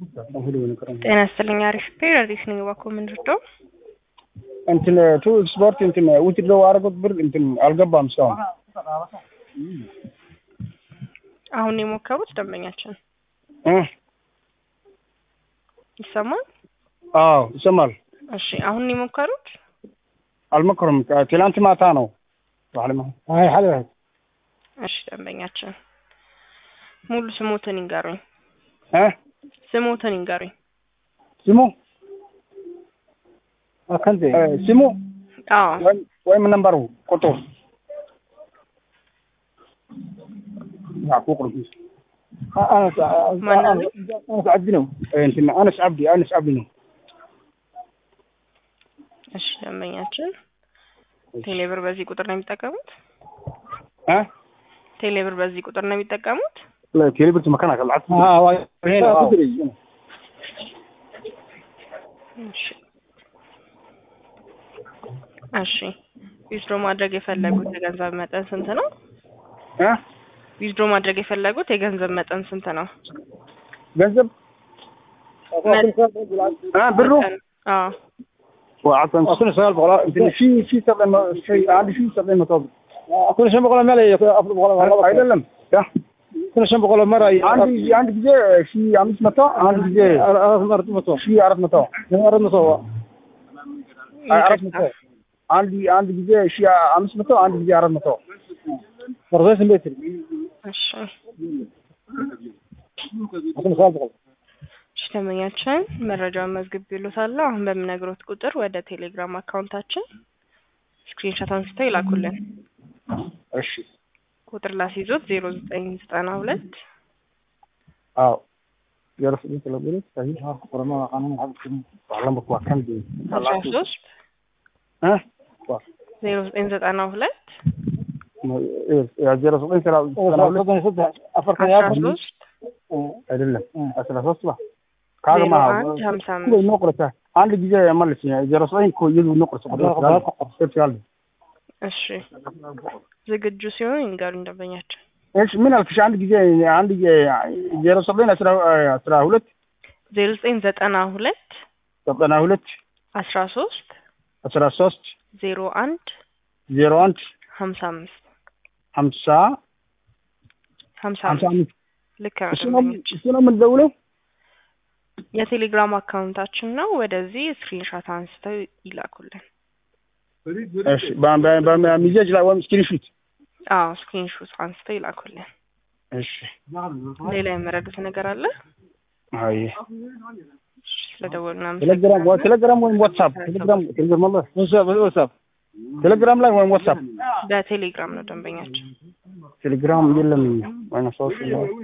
ጤና ይስጥልኝ። አሪፍ ፔር አዲስ ነኝ። እባክዎ ምን ልርዳው? እንትን ቱ ስፖርት እንትን ውትድሮ አደረጉት ብር እንትን አልገባም እስካሁን። አሁን የሞከሩት ደንበኛችን እ ይሰማል? አዎ ይሰማል። እሺ አሁን የሞከሩት አልሞከሩም። ትላንት ማታ ነው። አይ ሀለ እሺ ደንበኛችን ሙሉ ስሞትን ይንገሩኝ። እ ስሞትን ይንገሩኝ። ስሙ ከንቴ ስሙ አዎ ወይም- ወይም ነንበሩ ቁጥሩ ማን ነው? አነስ አብዲ ነው። እንትን አነስ አብዲ አነስ አብዲ ነው። እሺ ደንበኛችን ቴሌብር በዚህ ቁጥር ነው የሚጠቀሙት? እ ቴሌብር በዚህ ቁጥር ነው የሚጠቀሙት? ቴሌብርት መካና ከልዓት እሺ እሺ ዊዝድሮ ማድረግ የፈለጉት የገንዘብ መጠን ስንት ነው? ዊዝድሮ ማድረግ የፈለጉት የገንዘብ መጠን ስንት ነው? ገንዘብ እ ብሩ አዎ وعطن كل سؤال بقول انت في في سبع في عندي في سبع مطابق كل شيء بقول ما لي افضل بقول አይደለም ያ كل شيء بقول مره عندي عندي ጊዜ في አምስት መቶ አንድ ጊዜ አራት መቶ ሺ አራት መቶ አራት መቶ አራት መቶ አንድ አንድ ጊዜ ሺ አምስት መቶ አንድ ጊዜ አራት መቶ ፕሮሰስ እንዴት እሺ አሁን ሰዓት በقول እሺ ደንበኛችን መረጃውን መዝግቤልዎታለሁ። አሁን በምነግሮት ቁጥር ወደ ቴሌግራም አካውንታችን ስክሪንሾት አንስተው ይላኩልን። እሺ ቁጥር ላስይዞት ዜሮ ዘጠኝ ዘጠና ሁለት አዎ يعرف انت لو قلت صحيح ها قرما قانون عبد علمك وكان دي አስራ ሶስት ها ዜሮ ዘጠኝ ዘጠና ሁለት يا زيرو صدين ترى አስራ ሶስት አይደለም አስራ ሶስት ባ ካገማ ዜሮ አንድ ሀምሳ አምስት ኖቁረታ አንድ ጊዜ መልስ ዜሮ ዘጠኝ እኮ ይሉ ኖቁረታ ይችላል እሺ ዝግጁ ሲሆን ይንገሩኝ ደንበኛችን። እሺ ምን አልክሽ አንድ ጊዜ አንድ ጊዜ ዜሮ ዘጠኝ አስራ አስራ ሁለት ዜሮ ዘጠኝ ዘጠና ሁለት ዘጠና ሁለት አስራ ሶስት አስራ ሶስት ዜሮ አንድ ዜሮ አንድ ሀምሳ አምስት ሀምሳ ሀምሳ ሀምሳ አምስት አምስት ልክ ነው እሱ ነው ደንበኛችን። እሱ ነው የምንደውለው የቴሌግራም አካውንታችን ነው። ወደዚህ ስክሪንሾት አንስተው ይላኩልን። እሺ በሚዜጅ ላይ ወይም ስክሪንሹት አዎ ስክሪንሾት አንስተው ይላኩልን። እሺ ሌላ የመረዱት ነገር አለ? አይ እሺ፣ ስለደወሉ ቴሌግራም ወይ ቴሌግራም ወይም ዋትሳፕ ቴሌግራም ቴሌግራም አለ ዋትሳፕ ዋትሳፕ ቴሌግራም ላይ ወይም ዋትሳፕ በቴሌግራም ነው ደንበኛችን። ቴሌግራም የለም ወይና ሰዎች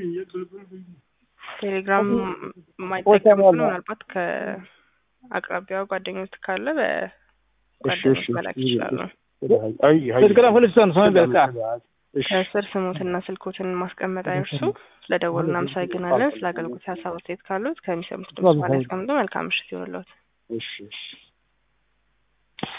ቴሌግራም ዋትሳፕ የማይጠቀሙ አለ። ምናልባት ከአቅራቢያው ጓደኞች ካለ እሺ በጓደኞች እሺ መላክ ይችላሉ። አይ አይ ቴሌግራም ፍልስታን ሰው በቃ ከስር ስሞትና ስልኮትን ማስቀመጥ አይርሱ። ስለደወሉ እናመሰግናለን። ስለ አገልግሎት ሀሳብ አስተያየት ካሉት ከሚሰሙት ድምጽ በኋላ ያስቀምጡ። መልካም ምሽት ይሁንልዎት። እሺ እሺ